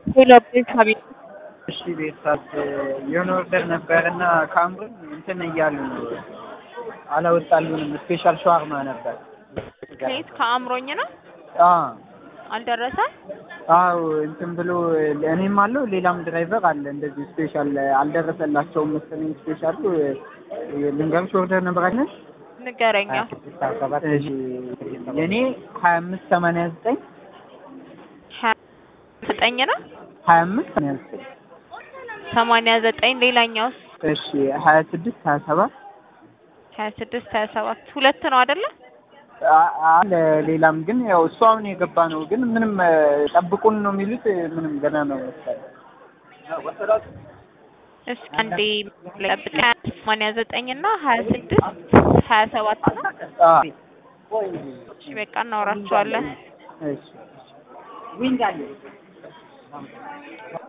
ሄሎ ቤተሰብ እሺ ቤተሰብ የሆነ ኦርደር ነበር እና ካምሩን እንትን እያሉ ነው አላወጣልንም። ስፔሻል ሸዋርማ ነበር። ከየት ከአእምሮኝ ነው አዎ አልደረሰም። አዎ እንትን ብሎ እኔም አለው ሌላም ድራይቨር አለ እንደዚህ ስፔሻል አልደረሰላቸውም መሰለኝ። ስፔሻሉ ልንገርሽ ኦርደር ነበር አይደል? ንገረኛ። እሺ የኔ ሀያ አምስት ሰማንያ ዘጠኝ ሀያ ዘጠኝ ነው ሀያ አምስት ሰማንያ ዘጠኝ ሰማንያ ዘጠኝ ሌላኛውስ እሺ ሀያ ስድስት ሀያ ሰባት ሀያ ስድስት ሀያ ሰባት ሁለት ነው አይደለ? አለ ሌላም ግን ያው እሱ አሁን የገባ ነው። ግን ምንም ጠብቁን ነው የሚሉት። ምንም ገና ነው መሰለኝ። እስኪ አንዴ ጠብቅ። ሀያ ሰማንያ ዘጠኝ እና ሀያ ስድስት ሀያ ሰባት ነው። አዎ እሺ በቃ እናወራቸዋለን። እሺ